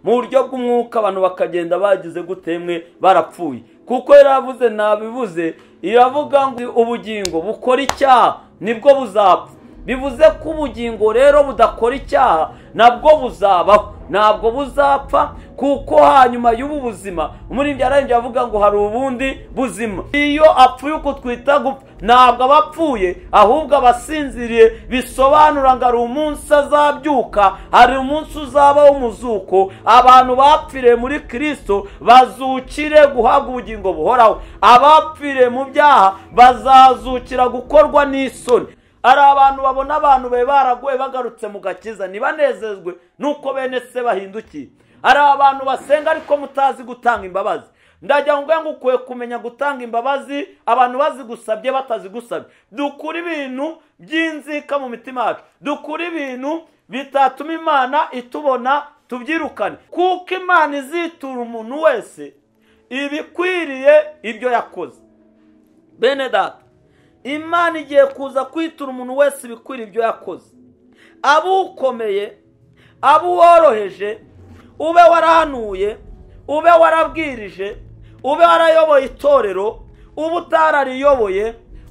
mu buryo bw'umwuka abantu bakagenda bagize gutemwe barapfuye kuko yaravuze nabivuze iravuga ngo ubugingo bukora icyaha nibwo buzapfa bivuze ko ubugingo rero budakora icyaha nabwo buzabaho ntabwo buzapfa kuko hanyuma y'ubu buzima umuririmbyi ararengera avuga ngo hari ubundi buzima iyo apfuye uko twita gupfa ntabwo aba apfuye ahubwo aba asinziriye bisobanura ngo hari umunsi azabyuka hari umunsi uzabaho umuzuko abantu bapfiriye muri kirisito bazukire guhabwa ubugingo buhoraho abapfiriye mu byaha bazazukira gukorwa n'isoni hari abantu babona abantu be baraguye bagarutse mu gakiza ntibanezezwe nuko bene se bahindukiye hari abantu basenga ariko mutazi gutanga imbabazi ndagira ngo ngo ukwiye kumenya gutanga imbabazi abantu bazigusabye batazigusabye dukura ibintu by'inzika mu mitima yacu dukura ibintu bitatuma imana itubona tubyirukane kuko imana izitura umuntu wese ibikwiriye ibyo yakoze bene data imana igiye kuza kwitura umuntu wese ibikwira ibyo yakoze ukomeye abo woroheje ube warahanuye ube warabwirije ube warayoboye itorero ube utarariyoboye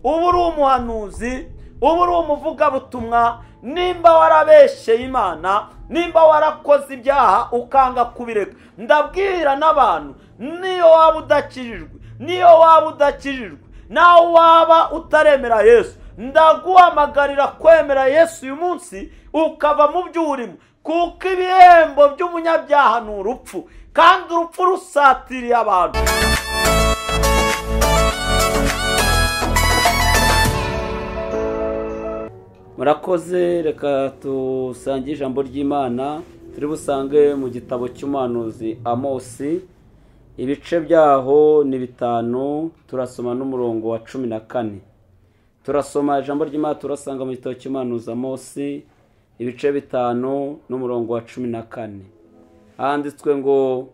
ube uri umuhanuzi ube uri umuvugabutumwa nimba warabeshyeye imana nimba warakoze ibyaha ukanga kubireka ndabwira n'abantu niyo waba udakijijwe niyo waba udakijijwe nawe waba utaremera yesu ndaguhamagarira kwemera yesu uyu munsi ukava mu byo urimo kuko ibihembo by'umunyabyaha ni urupfu kandi urupfu rusatiriye abantu murakoze reka dusange ijambo ry'imana turi busange mu gitabo cy'umuhanuzi amosi ibice byaho ni bitanu turasoma n'umurongo wa cumi na kane turasoma ijambo ry'imana turasanga mu gitabo cy'umuhanuza munsi ibice bitanu n'umurongo wa cumi na kane handitswe ngo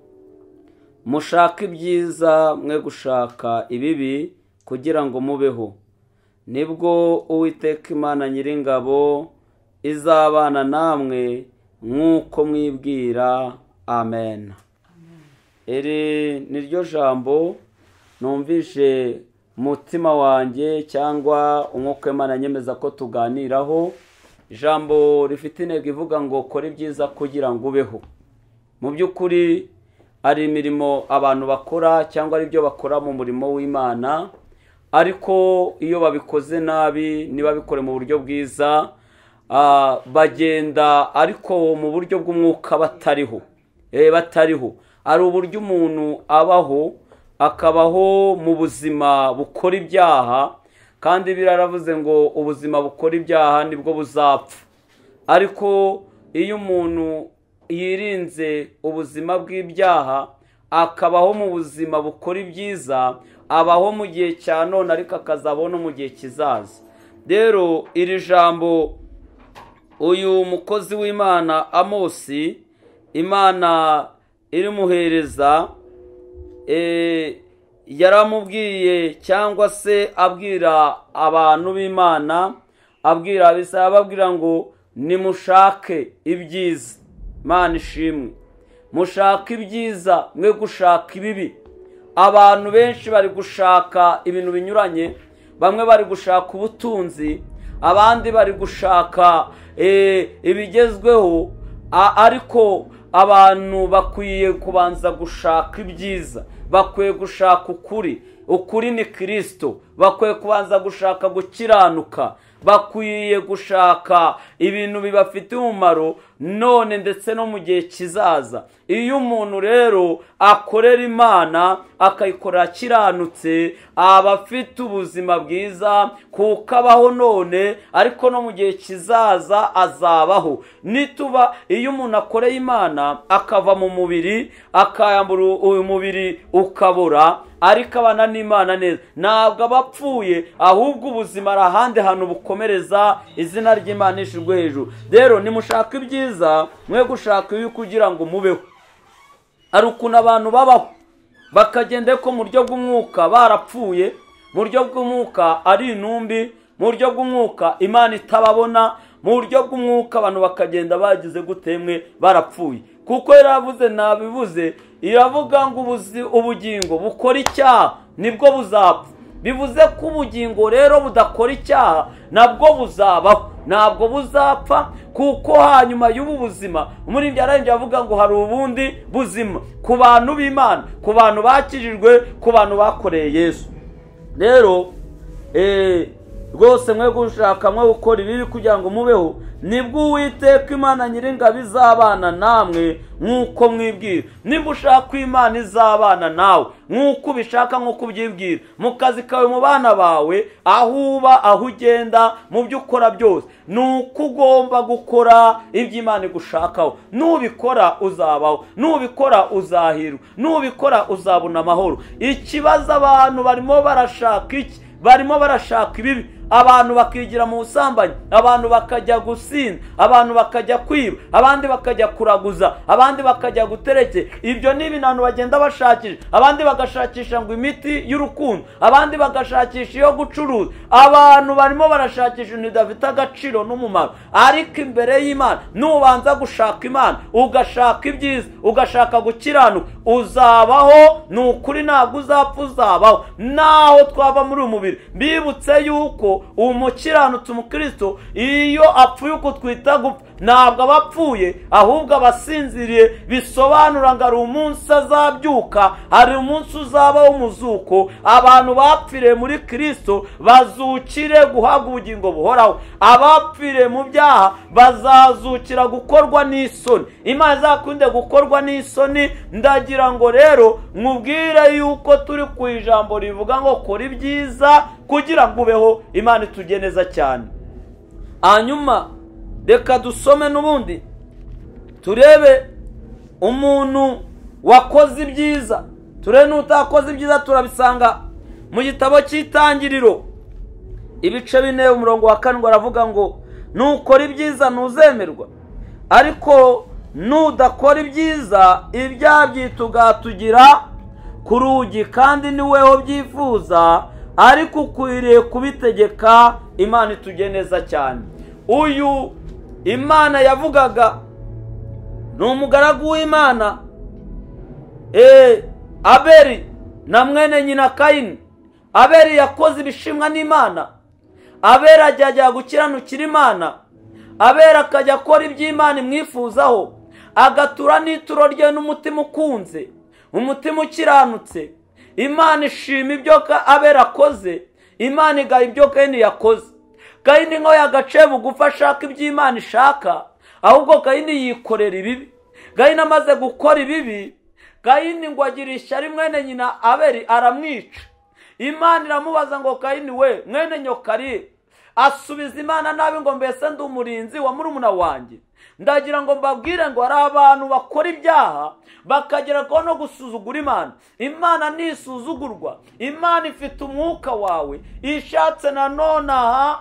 mushake ibyiza mwe gushaka ibibi kugira ngo mubeho nibwo uwiteka imana nyiringabo izabana namwe nk'uko mwibwira amen iri ni ryo jambo numvishe umutima wanjye cyangwa umwuka Imana nyemeza ko tuganiraho ijambo rifite intego ivuga ngo kora ibyiza kugira ngo ubeho mu by'ukuri hari imirimo abantu bakora cyangwa ari byo bakora mu murimo w'imana ariko iyo babikoze nabi ntibabikore mu buryo bwiza bagenda ariko mu buryo bw'umwuka batariho batariho hari uburyo umuntu abaho akabaho mu buzima bukora ibyaha kandi biraravuze ngo ubuzima bukora ibyaha nibwo buzapfa ariko iyo umuntu yirinze ubuzima bw'ibyaha akabaho mu buzima bukora ibyiza abaho mu gihe cya none ariko akazabaho no mu gihe kizaza rero iri jambo uyu mukozi w'imana amosi imana irimuhereza yaramubwiye cyangwa se abwira abantu b'imana abwira abisaba ababwira ngo nimushake ibyiza imana ishimwe mushake ibyiza mwe gushaka ibibi abantu benshi bari gushaka ibintu binyuranye bamwe bari gushaka ubutunzi abandi bari gushaka ibigezweho ariko abantu bakwiye kubanza gushaka ibyiza bakwiye gushaka ukuri ukuri ni kirisito bakwiye kubanza gushaka gukiranuka bakwiye gushaka ibintu bibafitiye umumaro none ndetse no mu gihe kizaza iyo umuntu rero akorera imana akayikorera kiranutse aba afite ubuzima bwiza kuko abaho none ariko no mu gihe kizaza azabaho nituba iyo umuntu akoreye imana akava mu mubiri akayambura uyu mubiri ukabura ariko abana n'imana neza ntabwo aba apfuye ahubwo ubuzima ari ahandi hantu bukomereza izina ry'imana ishijwe hejuru rero nimushaka ibyiza mwe gushaka ibi kugira ngo mubeho hari ukuntu abantu babaho bakagenda ko mu buryo bw'umwuka barapfuye mu buryo bw'umwuka ari intumbi mu buryo bw'umwuka imana itababona mu buryo bw'umwuka abantu bakagenda bagize gutemwe barapfuye kuko yaravuze nabivuze iravuga ngo ubuzi- ubugingo bukora icyaha nibwo buzapfa bivuze ko ubugingo rero budakora icyaha nabwo buzabaho ntabwo buzapfa kuko hanyuma y'ubu buzima umuririmbyi arangije avuga ngo hari ubundi buzima ku bantu b'imana ku bantu bakijijwe ku bantu bakoreye yesu rero eh, rwose mwe gushaka mwe gukora ibibi kugira ngo mubeho nibwo uwiteka imana nyiringabo izabana namwe nk'uko mwibwira nimba ushaka imana izabana nawe nk'uko ubishaka nk'uko ubyibwira mu kazi kawe mu bana bawe aho uba aho ugenda mu byo ukora byose ni uko ugomba gukora ibyo imana igushakaho nubikora uzabaho nubikora uzahirwa nubikora uzabona amahoro ikibazo abantu barimo barashaka iki barimo barashaka ibibi abantu bakigira mu busambanyi abantu bakajya gusinda abantu bakajya kwiba abandi bakajya kuraguza abandi bakajya gutereke ibyo ni ibintu bagenda bashakisha abandi bagashakisha ngo imiti y'urukundo abandi bagashakisha iyo gucuruza abantu barimo barashakisha ibintu bidafite agaciro n'umumaro ariko imbere y'imana nubanza gushaka imana ugashaka ibyiza ugashaka gukiranuka uzabaho ni ukuri ntabwo uzapfa uzabaho naho twava muri uyu mubiri bibutse yuko umukiranutsi umukristo iyo apfuye uko twita gupfa ntabwo aba apfuye ahubwo aba asinziriye bisobanura ngo hari umunsi azabyuka hari umunsi uzaba w'umuzuko abantu bapfiriye muri kirisito bazukire guhabwa ubugingo buhoraho abapfiriye mu byaha bazazukira gukorwa n'isoni imana izakunde gukorwa n'isoni ndagira ngo rero nkubwire yuko turi ku ijambo rivuga ngo kora ibyiza kugira ngo ubeho imana itujye neza cyane hanyuma reka dusome n'ubundi turebe umuntu wakoze ibyiza turebe n'utakoze ibyiza turabisanga mu gitabo cy'itangiriro ibice bine umurongo wa karindwi aravuga ngo nukora ibyiza ntuzemerwa ariko nudakora ibyiza ibyaha byita ugahatugira ku rugi kandi niweho byifuza ariko ukwiriye kubitegeka imana itujye neza cyane uyu imana yavugaga ni umugaragu w'imana Eh, aberi na mwene nyina kayini aberi yakoze ibishimwa n'imana aberi ajya gukiranukira imana aberi akajya akora iby'imana imwifuzaho agatura n'ituro rye n'umutima ukunze umutima ukiranutse imana ishima ibyo ka- aberi akoze imana igaha ibyo kayini yakoze kayini nkaho yagaciye bugufi ashaka iby'imana ishaka ahubwo kayini yikorera ibibi kayini amaze gukora ibibi kayini ngo agire ishyari mwene nyina aberi aramwica imana iramubaza ngo kayini we mwene nyokari asubiza imana nabi ngo mbese ndi umurinzi wa murumuna wanjye ndagira ngo mbabwire ngo hari abantu bakora ibyaha bakagera ko no gusuzugura imana imana ntisuzugurwa imana ifite umwuka wawe ishatse nanone aha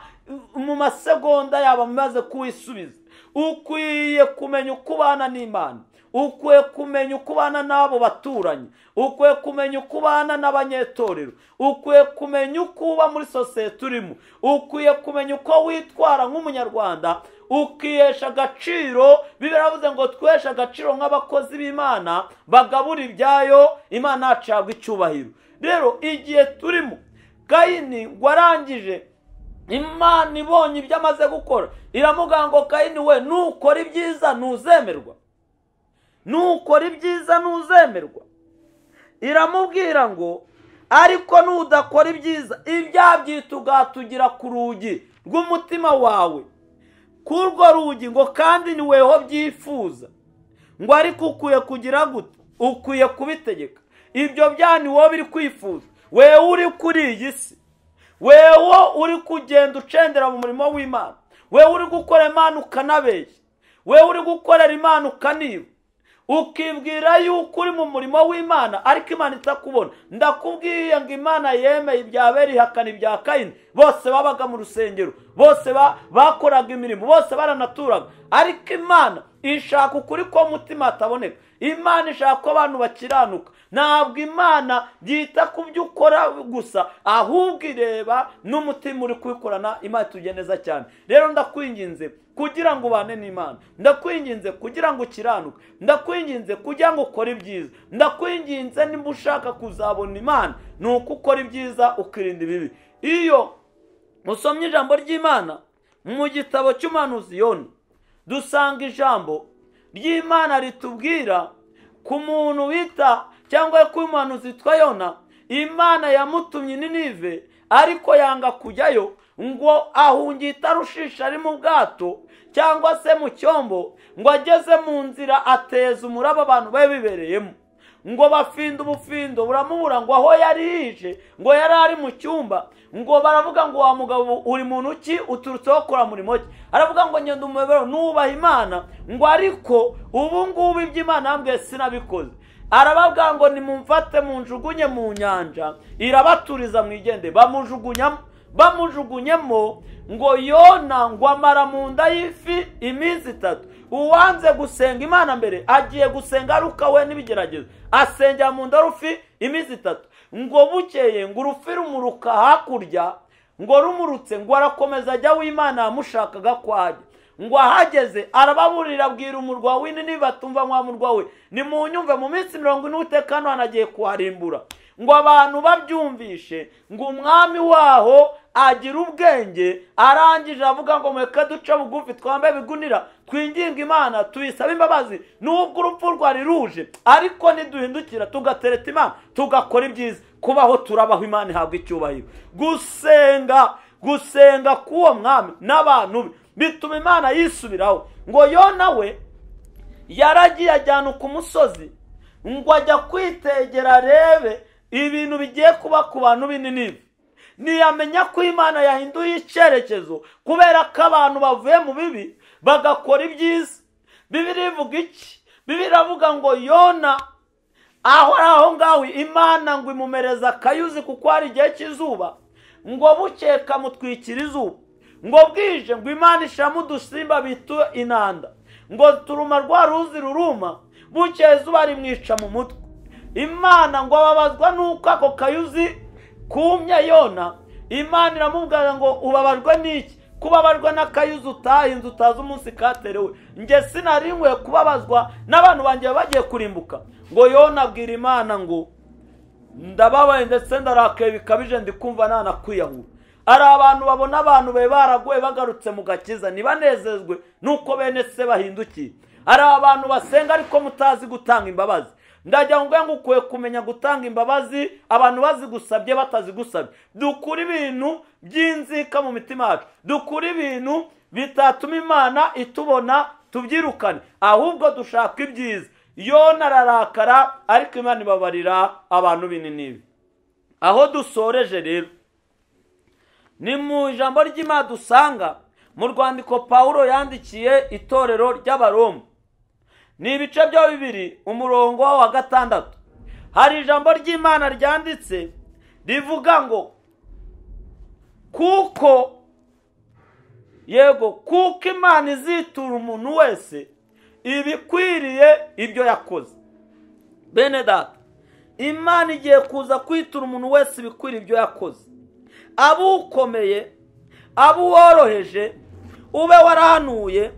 mu masegonda yaba amaze kuwisubiza ukwiye kumenya uko ubana n'imana ukwiye kumenya uko ubana n'abo baturanyi ukwiye kumenya uko ubana n'abanyetorero ukwiye kumenya uko uba muri sosiyete urimo ukwiye kumenya uko witwara nk'umunyarwanda ukiyesha agaciro bibiliya iravuze ngo twiheshe agaciro nk'abakozi b'imana bagabura ibyayo imana yacu yahabwa icyubahiro rero igihe turimo kayini warangije imana ibonye ibyo amaze gukora iramubwira ngo kayini we nukora ibyiza ntuzemerwa nukora ibyiza ntuzemerwa iramubwira ngo ariko nudakora ibyiza ibyaha byita ugahatugira ku rugi rw'umutima wawe kuri urwo rugi ngo kandi niweho byifuza ngo ariko ukwiye kugira gute ukwiye kubitegeka ibyo byaha niwo biri kwifuza wewe uri kuri iyi si wewe uri kugenda ucendera mu murimo w'imana wewe uri gukora imana ukanabeshya wewe uri gukorera imana ukaniba ukibwira yuko uri mu murimo w'imana ariko imana itakubona ndakubwiye ngo imana yemeye ibya beri ihakana ibya kayini bose babaga mu rusengero bose ba- bakoraga imirimo bose baranaturaga ariko imana ishaka ukuri ko mutima ataboneka imana ishaka ko abantu bakiranuka ntabwo imana yita ku byo ukora gusa ahubwo ireba n'umutima uri kubikorana imana itujya neza cyane rero ndakwinginze kugira ngo ubane n'imana ndakwinginze kugira ngo ukiranuke ndakwinginze kugira ngo ukore ibyiza ndakwinginze niba ushaka kuzabona imana ni uko ukora ibyiza ukirinda ibibi iyo musomye ijambo ry'imana mu gitabo cy'umuhanuzi yoni dusanga ijambo ry'imana ritubwira ku muntu wita cyangwa ku muhanuzi witwa yona imana yamutumye ninive ariko yanga kujyayo ngo ahunge itarushisha ari mu bwato cyangwa se mu cyombo ngo ageze mu nzira ateza umuraba abantu bari bibereyemo ngo bafinda ubufindo buramubura ngo aho yari yije ngo yari ari mu cyumba ngo baravuga ngo wa mugabo uri muntu ki uturutseho kora murimo ki aravuga ngo ngenda umubero nubaha imana ngo ariko ubu ngubu iby'imana yambwiye sinabikoze arababwira ngo nimumfate munjugunye mu nyanja irabaturiza mwigende bamujugunyamo bamujugunyemo ngo yona ngo amara mu nda y'ifi iminsi itatu uwanze gusenga imana mbere agiye gusenga aruka we n'ibigeragezo asengera mu nda rufi iminsi itatu ngo bukeye ngo urufi rumuruka hakurya ngo rumurutse ngo arakomeza ajya w'imana yamushakaga kwajya ngo ahageze arababurira abwira umurwa w'ini nibatumva mwa murwa we nimunyumve mu minsi mirongo ine utekano anagiye kuharimbura ngo abantu babyumvishe ngo umwami waho agira ubwenge arangije avuga ngo mureke duce bugufi twambaye ibigunira twinginga imana tuyisabe imbabazi nubwo urupfu rwari ruje ariko niduhindukira tugatereta imana tugakora ibyiza kubaho turabaho imana ihabwa icyubahiro gusenga gusenga k'uwo mwami n'abantu be bituma imana yisubiraho ngo yo nawe yaragiye ajyana ku musozi ngo ajya kwitegera arebe ibintu bigiye kuba ku bantu binini ntiyamenya ko imana yahinduye icyerekezo kubera ko abantu bavuye mu bibi bagakora ibyiza bibiri ivuga iki bibiri iravuga ngo yona aho ari aho ngaho imana ngo imumereze akayuzi kuko hari igihe cy'izuba ngo bukeka mutwikira izuba ngo bwije ngo imana ishiramo udusimba bita inanda ngo turuma rwa ruzi ruruma bukeye izuba rimwica mu mutwe imana ngo ababazwa n'uko ako kayuzi kumye yona imana iramubwira ngo ubabajwe n'iki kubabajwe n'akayuzi utahinze utazi umunsi katerewe nge sinari nkwiye kubabazwa n'abantu banjye bagiye kurimbuka ngo yona abwira imana ngo ndababaye ndetse ndarakaye bikabije ndikumva nanakwiyahura hari abantu babona abantu be baraguye bagarutse mu gakiza ntibanezezwe nuko bene se bahindukiye hari abantu basenga ariko mutazi gutanga imbabazi ndagira ngo ngo ukwiye kumenya gutanga imbabazi abantu bazigusabye batazigusabye dukura ibintu by'inzika mu mitima yacu dukura ibintu bitatuma imana itubona tubyirukane ahubwo dushaka ibyiza yona ararakara ariko imana ibabarira abantu binini aho dusoreje rero ni mu ijambo ry'imana dusanga mu rwandiko paul yandikiye itorero ry'abaroma ni ibice byo bibiri umurongo wa gatandatu hari ijambo ry'imana ryanditse rivuga ngo kuko yego kuko imana izitura umuntu wese ibikwiriye ibyo yakoze bene data imana igiye kuza kwitura umuntu wese ibikwiriye ibyo yakoze abukomeye abuworoheje ube warahanuye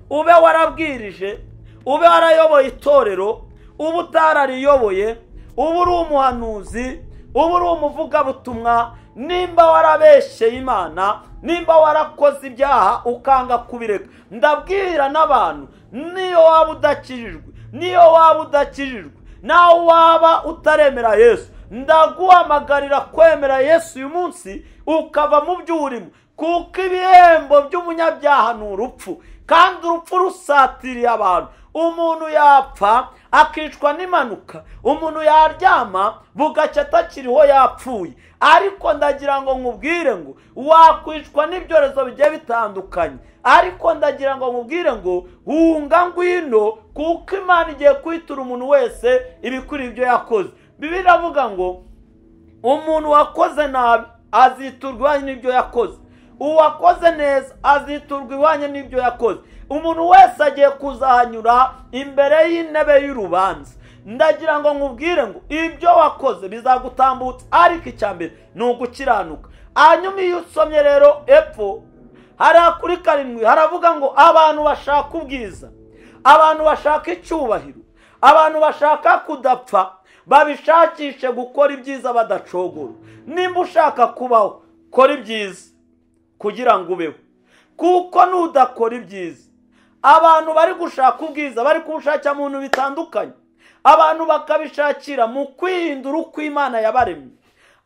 ube warabwirije ube warayoboye itorero uba utarariyoboye uba uri umuhanuzi uba uri umuvugabutumwa nimba warabeshyeye imana nimba warakoze ibyaha ukanga kubireka ndabwira n'abantu niyo waba udakijijwe niyo waba udakijijwe nawe waba utaremera yesu ndaguhamagarira kwemera yesu uyu munsi ukava mu byo urimo kuko ibihembo by'umunyabyaha ni urupfu kandi urupfu rusatiriye abantu umuntu yapfa akicwa n'impanuka umuntu yaryama bugacya atakiriho yapfuye ariko ndagira ngo nkubwire ngo wakwicwa n'ibyorezo bigiye bitandukanye ariko ndagira ngo nkubwire ngo hunga ngwino kuko imana igiye kwitura umuntu wese ibikwiriye ibyo yakoze bibi iravuga ngo umuntu wakoze nabi aziturwa n'ibyo yakoze uwakoze neza aziturwa iwanye n'ibyo yakoze umuntu wese agiye kuzahanyura imbere y'intebe y'urubanza ndagira ngo nkubwire ngo ibyo wakoze bizagutambutsa ariko icya mbere ni ugukiranuka hanyuma iyo usomye rero epfo hariya kuri karindwi haravuga ngo abantu bashaka ubwiza abantu bashaka icyubahiro abantu bashaka kudapfa babishakishe gukora ibyiza badacogora nimba ushaka kubaho kora ibyiza kugira ngo ubeho kuko nudakora ibyiza abantu bari gushaka ubwiza bari kubushakira mu bintu bitandukanye abantu bakabishakira mu kwihindura uko imana yabaremye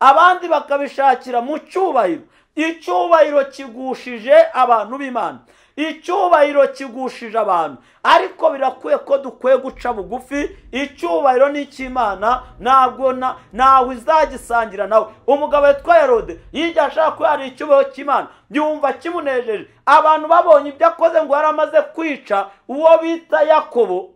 abandi bakabishakira mu cyubahiro icyubahiro kigushije abantu b'imana icyubahiro kigushije abantu ariko birakwiye ko dukwiye guca bugufi icyubahiro ni icy'imana ntabwo ntawe izagisangira nawe umugabo witwa herode yijya ashaka ko hari icyubahiro cy'imana yumva kimunejeje abantu babonye ibyo akoze ngo yari amaze kwica uwo bita yakobo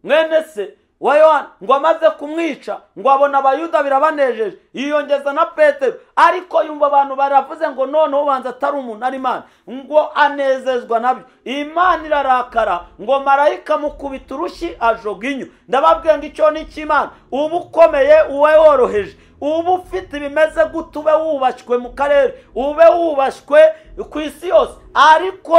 mwene se wa yohani ngo amaze kumwica ngo abona abayuda birabanejeje yiyongeza na petero ariko yumva abantu baravuze ngo noneho ubanza atari umuntu ari imana ngo anezezwa nabyo imana irarakara ngo marayika mukubita urushyi ajoga inyo ndababwira ngo icyo ni icy'imana uba ukomeye uwe woroheje uba ufite ibimeze gute ube wubashywe mu karere ube wubashywe ku isi yose ariko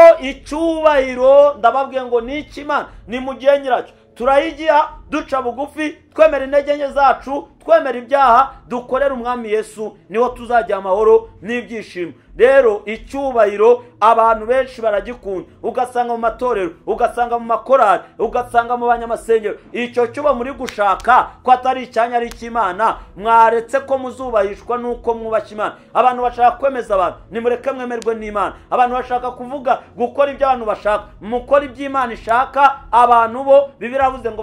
icyubahiro ndababwira ngo ni icy'imana ni mu gihe nyiracyo turayigira duca bugufi twemera intege nke zacu twemera ibyaha dukorera umwami yesu niho tuzagira amahoro n'ibyishimo rero icyubahiro abantu benshi baragikunda ugasanga mu matorero ugasanga mu makorari ugasanga mu banyamasengero icyo cyuba muri gushaka ko atari icyanya ari icy'imana mwaretse ko muzubahishwa n'uko mwubashye imana abantu bashaka kwemeza abantu nimureke mwemerwe n'imana abantu bashaka kuvuga gukora ibyo abantu bashaka mukora ibyo imana ishaka abantu bo bibirabuze ngo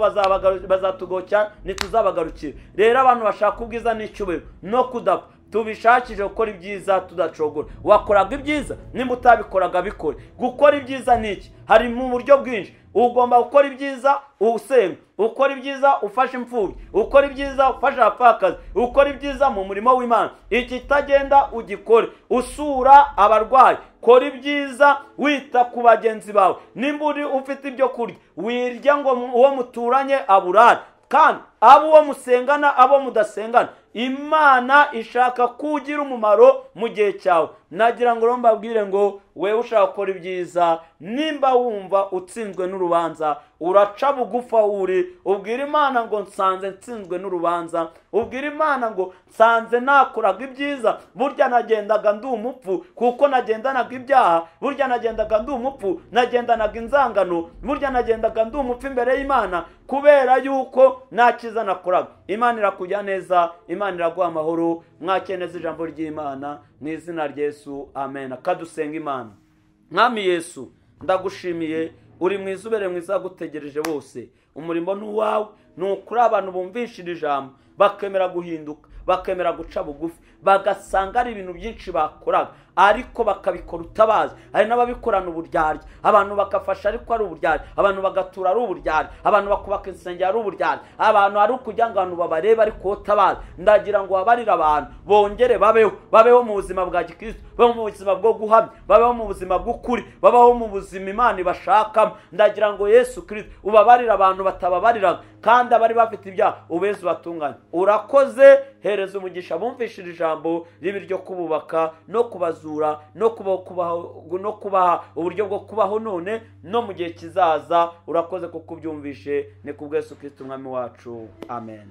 bazatugokya ntituzabagarukire rero abantu bashaka ubwiza n'icyubahiro no kudapfa tubishakije gukora ibyiza tudacogora wakoraga ibyiza nimba utabikoraga bikore gukora ibyiza ni iki hari mu buryo bwinshi ugomba gukora ibyiza usenga ukora ibyiza ufashe imfubyi ukora ibyiza ufashe abapfakazi ukora ibyiza mu murimo w'imana ikitagenda ugikore usura abarwayi kora ibyiza wita ku bagenzi bawe nimba uri ufite ibyo kurya wirya ngo uwo muturanye aburare kandi abo musengana abo mudasengana imana ishaka ko ugira umumaro mu gihe cyawe nagira ngo mbabwire ngo we ushaka gukora ibyiza nimba wumva utsinzwe n'urubanza uraca bugufa uri ubwira imana ngo nsanze nsinzwe n'urubanza ubwira imana ngo nsanze nakoraga ibyiza burya nagendaga ndi umupfu kuko nagendanaga ibyaha burya nagendaga ndi umupfu nagendanaga inzangano burya nagendaga ndi umupfu imbere y'imana kubera yuko nta cyiza nakoraga imana irakujya neza imana iraguha amahoro mwakeneza ijambo ry'imana mu izina Yesu amen akadusenga imana mwami yesu ndagushimiye uri mu izubere mwiza gutegereje bose umurimo ni uwawe ni ukuri abantu bumvishije ijambo bakemera guhinduka bakemera guca bugufi bagasanga ari ibintu byinshi bakoraga ariko bakabikora utabazi hari n'ababikorana uburyarya abantu bagafasha ariko ari uburyarya abantu bagatura ari uburyarya abantu bakubaka insengero ari uburyarya abantu ari ukujya ngo abantu babarebe ariko utabazi ndagira ngo babarire abantu bongere babeho babeho mu buzima bwa gikristo babeho mu buzima bwo guhamya babeho mu buzima bw'ukuri babeho mu buzima imana ibashakamo ndagira ngo yesu kirisito ubabarire abantu batababariraga kandi abari bafite ibyaha ubeze ubatunganye urakoze hereza umugisha bumvishije ijambo ribi ryo kububaka no kubazura no no kubaha uburyo bwo kubaho none no mu gihe kizaza urakoze kuko ubyumvishe ni ku bwese ukita umwami wacu amen